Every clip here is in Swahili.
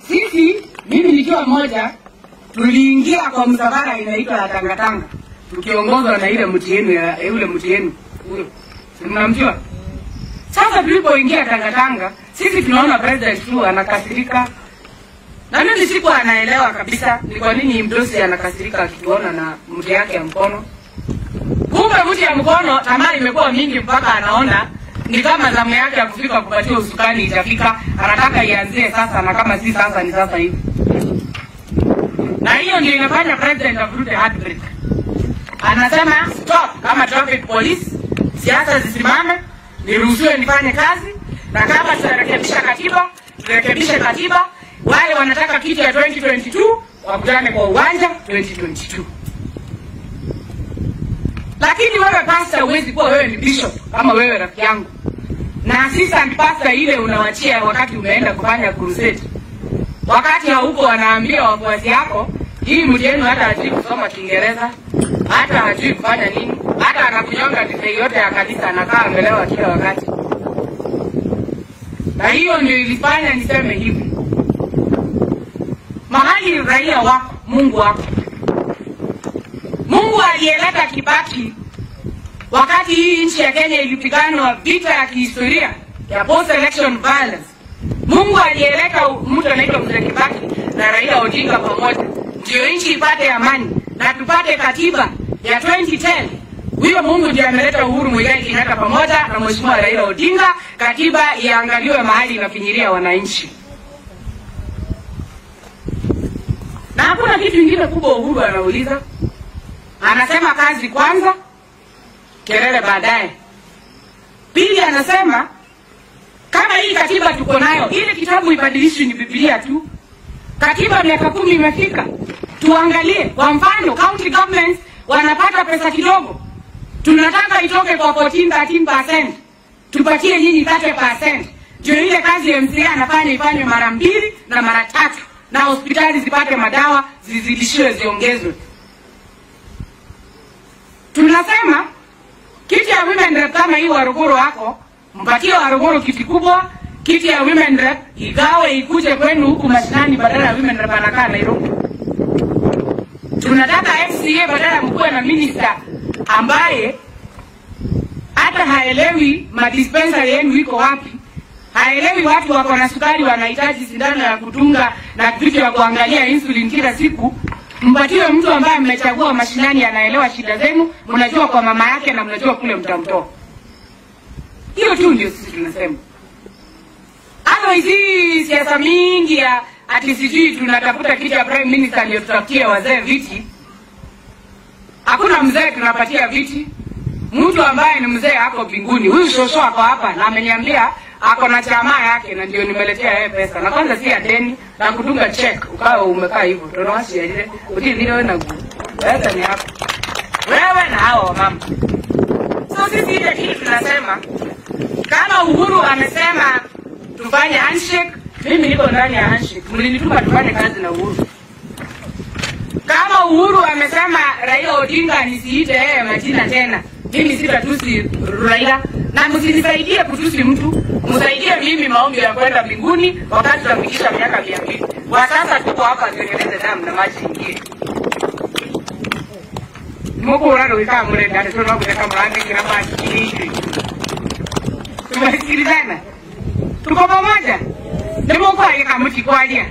sisi mimi nikiwa mmoja tuliingia kwa msafara inaitwa ya tangatanga tukiongozwa na ile mti yenu ya yule mti yenu huyo Si mnamjua sasa tulipoingia tangatanga sisi tunaona president tu anakasirika na mimi sikuwa anaelewa kabisa ni kwa nini mdosi anakasirika akituona na mti yake ya mkono kumbe mti ya mkono tamaa imekuwa mingi mpaka anaona ni kama zamu yake ya kufika kupatia usukani itafika anataka ianzie sasa na kama si sasa ni sasa hivi na hiyo ndio inafanya president avurute heartbreak anasema stop kama traffic police siasa zisimame niruhusiwe nifanye kazi na kama tunarekebisha katiba turekebishe katiba wale wanataka kitu ya 2022 wakutane kwa uwanja 2022 lakini wewe pasta huwezi kuwa wewe ni bishop kama wewe rafiki yangu na assistant pastor ile unawachia wakati umeenda kufanya crusade wakati hauko wanaambia wafuasi yako hii mtu yenu hata hajui kusoma kiingereza hata hajui kufanya nini hata anakunyonga divei yote ya kanisa anakaa amelewa kila wakati na hiyo ndio ilifanya niseme hivi mahali raia wako mungu wako mungu aliyeleta kibaki wakati hii nchi ya kenya ilipiganwa vita ya kihistoria ya post election violence mungu aliyeleta mtu anaitwa mzee kibaki na raila odinga pamoja ndio nchi ipate amani na tupate katiba ya 2010 huyo mungu ndiye ameleta uhuru mwigai kenyatta pamoja na mheshimiwa raila odinga katiba iangaliwe mahali inafinyiria wananchi na hakuna kitu ingine kubwa uhuru anauliza anasema kazi kwanza kelele baadaye pili anasema kama hii katiba tuko nayo ile kitabu ibadilishwi ni bibilia tu katiba miaka kumi imefika tuangalie kwa mfano county governments wanapata pesa kidogo tunataka itoke kwa 14 13 tupatie nyinyi 30 ndio ile kazi ya mca anafanya ifanywe mara mbili na mara tatu na hospitali zipate madawa zizidishiwe ziongezwe tunasema kiti ya women rep kama hii waruguru wako mpatie waruguru kiti kubwa kiti ya women rep igawe ikuje kwenu huku mashinani badala ya women rep anakaa nairobi tunataka mca badala ya mkuwe na minista ambaye hata haelewi madispensary yenu iko wapi haelewi watu wako na sukari wanahitaji sindano ya kutunga na vitu ya kuangalia insulin kila siku mpatiwe mtu ambaye mmechagua mashinani anaelewa shida zenu mnajua kwa mama yake na mnajua kule mtamtoa hiyo tu ndio sisi tunasema otherwise hii siasa mingi ya ati sijui tunatafuta kiti ya prime minister ndio tutafutie wazee viti hakuna mzee tunapatia viti mtu ambaye ni mzee ako mbinguni huyu shosho ako hapa na ameniambia ako na chama yake na ndio nimeletea yeye pesa na kwanza si ya deni na kudunga check ukawa umekaa hivyo tunawashia ile utizile wewe na pesa ni hapo wewe na hao mama so sisi ile kitu tunasema kama uhuru amesema tufanye handshake mimi niko ndani ya handshake mlinituma tufanye kazi na uhuru kama uhuru amesema raila odinga nisiite yeye majina tena mimi sitatusi raila na msinisaidie kutusi mtu msaidie mimi maombi ya kwenda mbinguni wakati tutafikisha miaka mia mbili kwa sasa tuko hapa tuendeleze damu na maji ingine mukuura rwikaa murenda tonokuteka murandikira maji iishi tumesikilizana tuko pamoja nimukwagika mutikwalia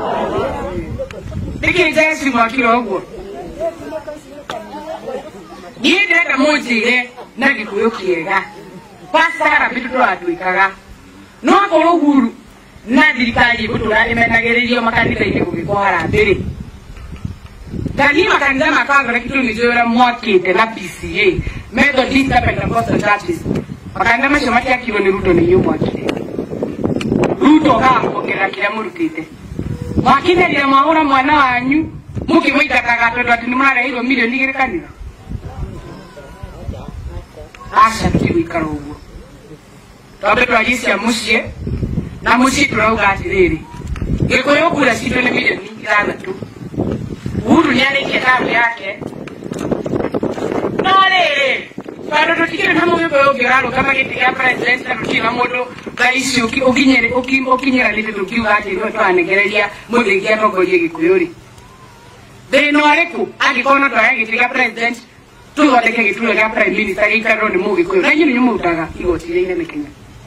nikinjesimwakira uguo niä ndärenda må njä re na gä kå yå kä ega pasara mbä tå tåratwäkaga no akorwo huru na thirikari gå tå ra ä menagä rä rio makanitha-inä gå gä ko harambä rä tani makanitha makagora kä tå nä njå ra mwakä te na pca methodist na pentecostal churches makanitha macio matiakirwo nä ruto nä inyuä mwakire ruto gakuongerera kä rä a må rutä te mwakinärire mwahå ra mwana wanyu må kä må itakaga tondå atä nä må rareheirwo milioni igä rä kanitha aca tigwikara ũguo twambe twarie cia mũciĩ na mũciĩ tũrauga atĩrĩrĩ gĩkũyũ kura citũ nĩ milioni ithathatũ uhuru nĩ arĩkia tamu yake no rĩrĩ bado tutikire kama wewe wewe giralo kama kiti ya president na tutina modo kaisi uki ukinyere uki ukinyera lite tukiuga ati ndio twanegereria muthigia togorie gikuyuri thina ũrĩkũ angĩkorwo no twage gĩtĩ gĩa president tũthondeke gĩturwa gĩa prime minister gĩikarĩrwo nĩ mũgĩkũyũ na inyuĩ nĩnyuĩ mũrutaga igoti rĩa inene kenya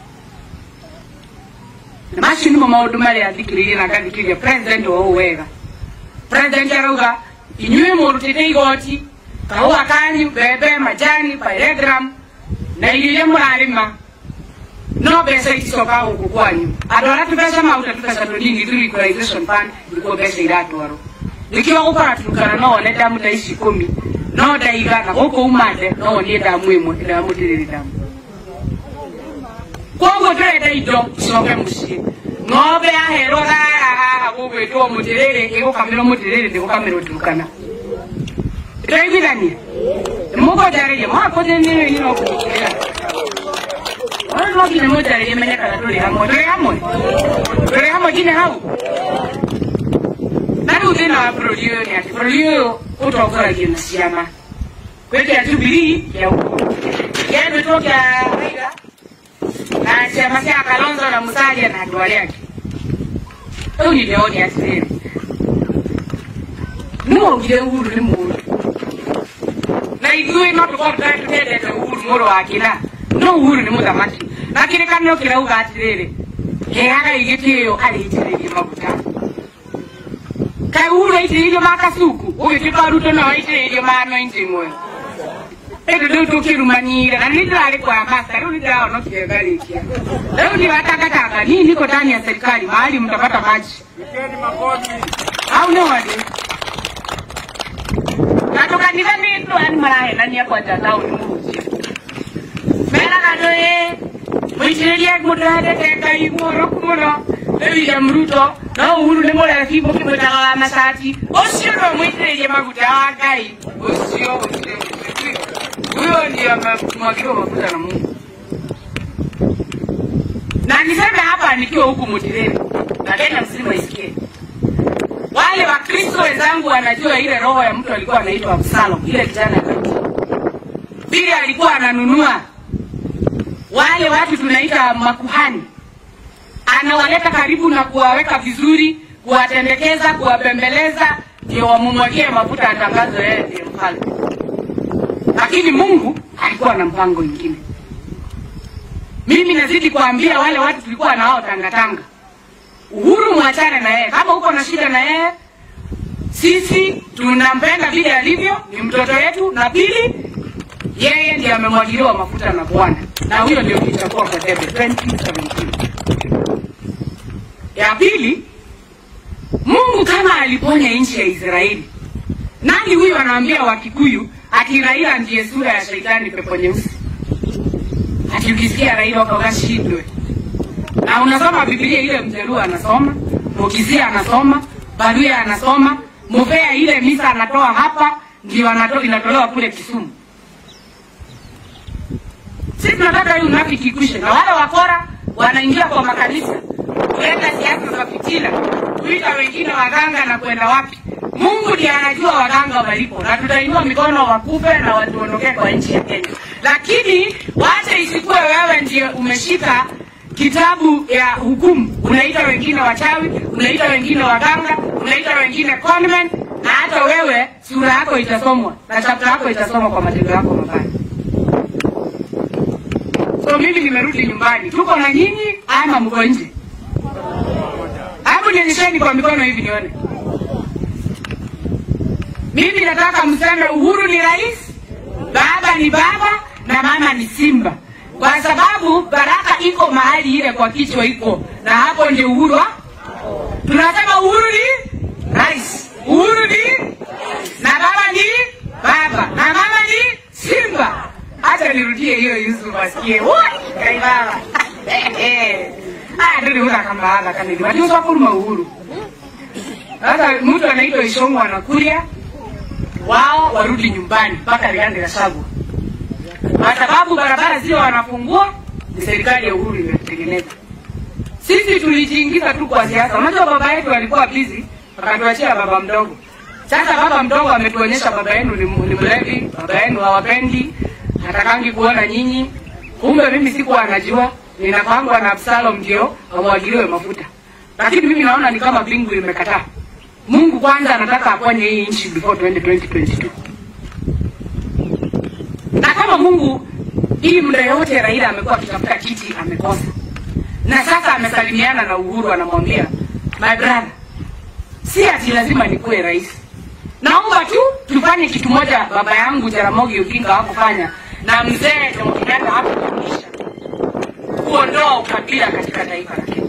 na macio nĩmo maũndũ marĩa thikĩrĩirie na ngathikĩrĩria president o ũũ wega president arauga inyuĩ mũrutĩte igoti kahũa kanyu mbembe majani pyrethrum na irio iria mũrarĩma no mbeca iticoka gũkũ kwanyu andũ arĩa tũbeca maruta tũbeca tũnini through equalization fund nĩkuo mbeca iratwarwo nĩkĩo gũkora turukana no wone damu ta ici ikũmi no ndaiga na gũkũ umande no wonie damu ĩmwe ndĩramũtĩrĩrĩ damu koguo tũrenda indo icoke mũciĩ ng'ombe yaherwo thara haha gũgwĩtwo mũtĩrĩrĩ ĩgũkamĩrwo mũtĩrĩrĩ ndĩgũkamĩrwo turukana tũraiguithania mũkũnjarĩria mwakũthĩnĩrĩi no kũmũkĩra ona no nginya mũnjarĩrie menye kana tũrĩ hamwe tũrĩ hamwe tũrĩ hamwe nginya hau na rĩu thĩna wa bũrũri ũyũ nĩ atĩ bũrũri ũyũ ũtongoragio na ciama kwĩ kĩa jubilii kĩa ũkũrũ gĩathĩtwo kĩa raiga na ciama cia kalonzo na musalia na andũ arĩa angĩ rĩu nĩndĩroni atĩrĩrĩ nĩmwaugire uhuru nĩ mũndũ na ithuĩ no tũkorwo tũtarĩ tũtendete uhuru mũrũ wa kina no uhuru nĩ mũthamaki na kĩrĩkanĩro kĩrauga atĩrĩrĩ heaga igĩtĩo arĩitĩrĩrie maguta kaĩ uhuru aitĩrĩirio ma kasuku ũgĩtuĩka ruto no aitĩrĩirio ma anointing oil ĩndũ rĩu tũkĩrumanyire na nĩndĩrarĩ kwa masta rĩu nĩndĩrahonokia ngarĩkia rĩu niwatangatanga nii niko ndani ya serikali mahali mtapata maji au nĩ wandĩ na tũkanitha nĩ andũ ani marahenania kwanja taũni mũhunjia meraga andũ ĩ mũitĩrĩrie mũndũ wendete ngai muoroku mũno nĩ William Ruto no Uhuru nĩ mũrebi mũkĩmwĩtaga wa macati ũcio no mũitĩrĩrie maguta wa ngai ũcio ũcio huyo ndiye amemwagiwa mafuta na Mungu na niseme hapa nikiwa huku Mutireni na Kenya mzima isikie wale wakristo wenzangu wanajua ile roho ya mtu alikuwa anaitwa Absalom, ile kijana ya Daudi. vile alikuwa ananunua wale watu tunaita makuhani, anawaleta karibu na kuwaweka vizuri, kuwatendekeza, kuwabembeleza, ndio wamumwagie mafuta, atangazwe yeye ndiye mfalme. Lakini Mungu alikuwa na mpango mwingine. Mimi nazidi kuambia wale watu tulikuwa na wao tangatanga, Uhuru mwachane na yeye. Kama uko na shida na yeye, sisi tunampenda vile alivyo, ni mtoto wetu, na pili, yeye ndiye amemwagiliwa mafuta na Bwana, na huyo ndio kilichokuwa kwa debe 2017. Ya pili, Mungu kama aliponya nchi ya Israeli, nani huyu anaambia Wakikuyu ati Raila ndiye sura ya shetani, pepo nyeusi? Ati ukisikia Raila wakashindwe na unasoma Biblia ile Mjaluo anasoma, Mukisia anasoma, Baluya anasoma, Muvea ile misa anatoa hapa ndio anato, inatolewa kule Kisumu. Sisi tunataka hii unafiki ikwishe, na wale wakora wanaingia kwa makanisa kuleta siasa za fitina, kuita wengine waganga na kwenda wapi. Mungu ndiye anajua waganga walipo, na tutainua mikono wakufe na watuondokee kwa nchi ya Kenya, lakini wache isikuwe wewe ndiye umeshika kitabu ya hukumu, unaita wengine wachawi, unaita wengine waganga, unaita wengine conmen, na hata wewe sura yako itasomwa na chapta yako itasomwa kwa matendo yako mabaya. So mimi nimerudi nyumbani, tuko na nyinyi ama mko nje? Hebu nionyesheni kwa mikono hivi nione. Mimi nataka mseme Uhuru ni rais, baba ni baba na mama ni simba kwa sababu baraka iko mahali ile kwa kichwa iko, na hapo ndio uhuru wa tunasema uhuru ni rais, uhuru ni na baba ni baba na mama ni simba. Acha nirudie hiyo Yusuf asikie kaibaba aya ndiriura kambaala kanili watiusa kuruma uhuru sasa mtu anaitwa Ishongo anakulia wao warudi nyumbani mpaka Rigathi Gachagua kwa sababu barabara zile wanafungua ni serikali ya Uhuru imetengeneza. Sisi tulijiingiza tu kwa siasa. Unajua baba yetu alikuwa busy, akatuachia baba mdogo. Sasa baba mdogo ametuonyesha baba yenu ni, ni mlevi, baba yenu hawapendi, hatakangi kuona nyinyi. Kumbe mimi sikuwa najua, ninapangwa na Absalom ndio wamwagiliwe mafuta, lakini mimi naona ni kama mbingu imekataa. Mungu kwanza anataka aponye hii nchi before 2022 na kama Mungu hii muda yote Raila amekuwa akitafuta kiti amekosa, na sasa amesalimiana na Uhuru, anamwambia my brother, si ati lazima nikuwe rais, naomba tu tufanye kitu moja baba yangu Jaramogi Oginga hakufanya na mzee Jomo Kenyatta hakufundisha, kuondoa ukabila katika taifa la Kenya.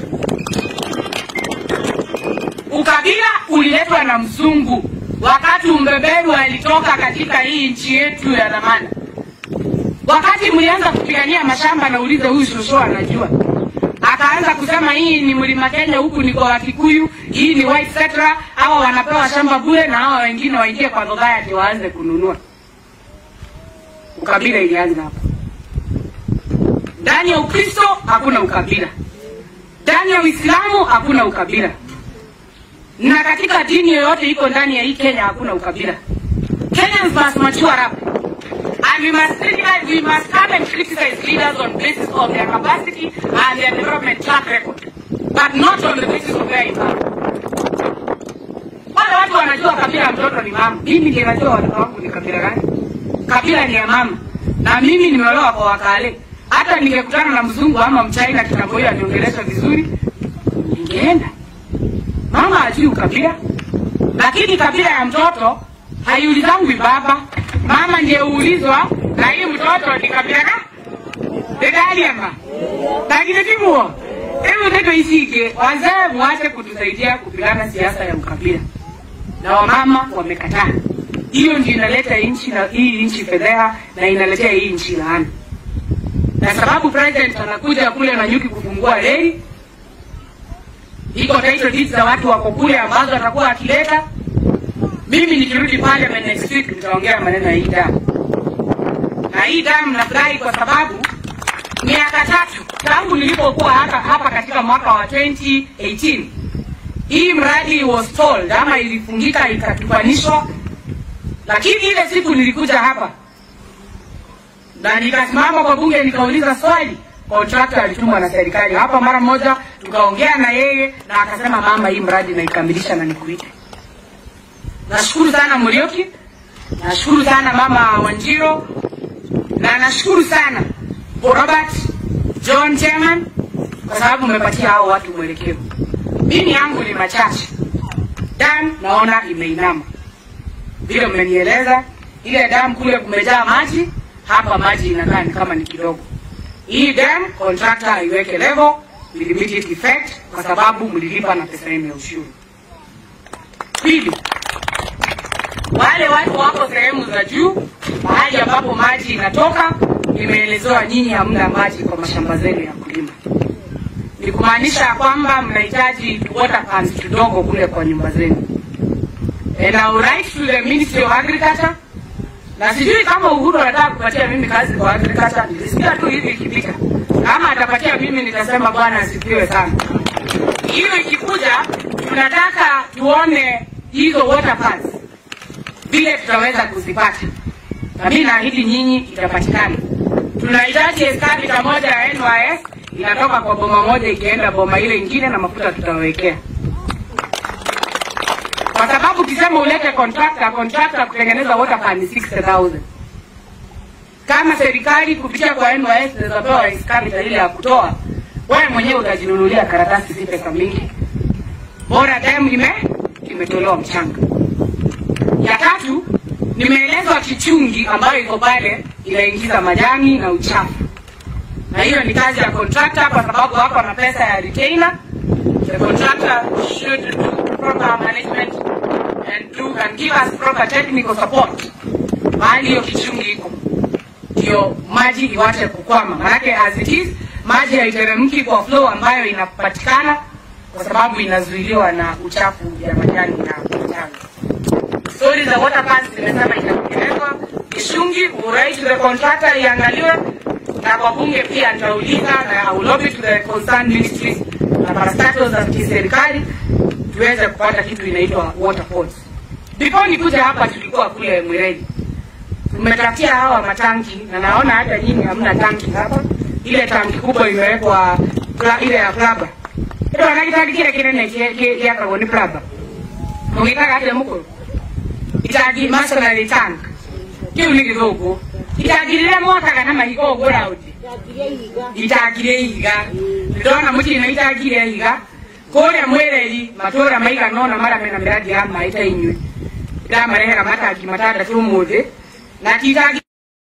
Ukabila uliletwa na mzungu wakati umbeberu alitoka katika hii nchi yetu ya dhamana. Wakati mlianza kupigania mashamba, naulize huyu shosho anajua, akaanza kusema hii ni mlima Kenya, huku ni kwa Wakikuyu, hii ni white settler, hawa wanapewa shamba bure na hawa wengine waingie kwa society waanze kununua. Ukabila ilianza hapo. Ndani ya Ukristo hakuna ukabila, ndani ya Uislamu hakuna ukabila na katika dini yoyote iko ndani ya hii Kenya hakuna ukabila. Kenyans must mature up and we must criticize, we must come and criticize leaders on basis of their capacity and their development track record but not on the basis of their income. Wale watu wanajua kabila ya mtoto ni mama. Mimi ndiye najua watoto wangu ni kabila gani. Kabila ni ya mama, na mimi nimeolewa kwa Wakale. Hata ningekutana na mzungu ama mchaina kitambo hiyo aniongelesha vizuri, ningeenda mama hajui ukabila, lakini kabila ya mtoto haiulizangwi baba. Mama ndiye huulizwa, na hii mtoto ni kabila ka dedaliama lakini timuo hebu ndio isike. Wazee muache kutusaidia kupigana siasa ya ukabila, na wamama wamekataa. Hiyo ndio inaleta nchi na hii nchi fedheha na inaletea hii nchi laana, na sababu president anakuja kule na nyuki kufungua reli iko title deeds za watu wako kule ambazo atakuwa akileta. Mimi nikirudi parliament next week nitaongea maneno ya hii damu, na hii damu nafurahi kwa sababu miaka tatu tangu nilipokuwa hapa hapa katika mwaka wa 2018 hii mradi was stalled ama ilifungika ikatupanishwa, lakini ile siku nilikuja hapa na nikasimama kwa bunge nikauliza swali contractor alitumwa na serikali hapa mara moja, tukaongea na yeye na akasema, mama, hii mradi naikamilisha na nikuite. Nashukuru sana Murioki, nashukuru sana mama Wanjiro, na nashukuru sana Robert John Chairman kwa sababu umepatia hao watu mwelekeo. Mimi yangu ni machache, dam naona imeinama vile mmenieleza. Ile dam kule kumejaa maji, hapa maji inakaa ni kama ni kidogo hii dam contractor aiweke level with immediate effect kwa sababu mlilipa na pesa yenu ya ushuru. Pili, wale watu wako sehemu za juu, mahali ambapo maji inatoka, nimeelezewa nyinyi hamna maji kwa mashamba zenu ya kulima. Ni kumaanisha ya kwamba mnahitaji water pans kidogo kule kwa nyumba zenu. And I will write to the Ministry of Agriculture na sijui kama Uhuru anataka kupatia mimi kazi kwa agriculture. Nilisikia tu hivi ikipita, kama atapatia mimi nitasema bwana asifiwe sana. Hiyo ikikuja, tunataka tuone hizo water pads vile tutaweza kuzipata, na mimi naahidi nyinyi itapatikana. Tunahitaji eskavita moja ya NYS inatoka kwa boma moja ikienda boma ile ingine, na mafuta tutawekea kwa sababu ukisema ulete contractor, contractor kutengeneza water pan ni 60000 kama serikali kupitia kwa NYS zinazopewa excavator ile ya kutoa, wewe mwenyewe utajinunulia karatasi, si pesa mingi, bora dam ime imetolewa mchanga. Ya tatu, nimeelezwa kichungi ambayo iko pale inaingiza majani na uchafu, na hiyo ni kazi ya contractor, kwa sababu wako na pesa ya retainer. The contractor should do proper management and do and give us proper technical support mahali hiyo kichungi iko, ndio maji iwache kukwama, manake as it is maji haiteremki kwa flow ambayo inapatikana kwa sababu inazuiliwa na uchafu ya majani na mchanga. Stori za water plants zimesema itatengenezwa Kishungi, urai to the contractor iangaliwe, na kwa bunge pia nitauliza na I will lobby to the concerned ministries na parastatos za kiserikali tuweze kupata kitu inaitwa water pods. Before nikuja hapa tulikuwa kule Mwireji mmetafutia hawa matanki na naona hata nyinyi hamna tanki hapa ile tanki kubwa imewekwa pla- ile ya plaba ndo anakitangi kile kinene kiakagwo ni plaba mugitaga atia mukuru itangi masonary tank kiu ni githuku itangi riria mwakaga na mahiga uguo raundi itangi ria ihiga ndona mutirĩ na itangi ria ihiga kũrĩa mwĩreri matũũra maigana ũna marĩa mena mĩrangi ya maĩ ta inyuĩ ndĩramarehera matangi matandatũ ũmũthĩ na ti itangi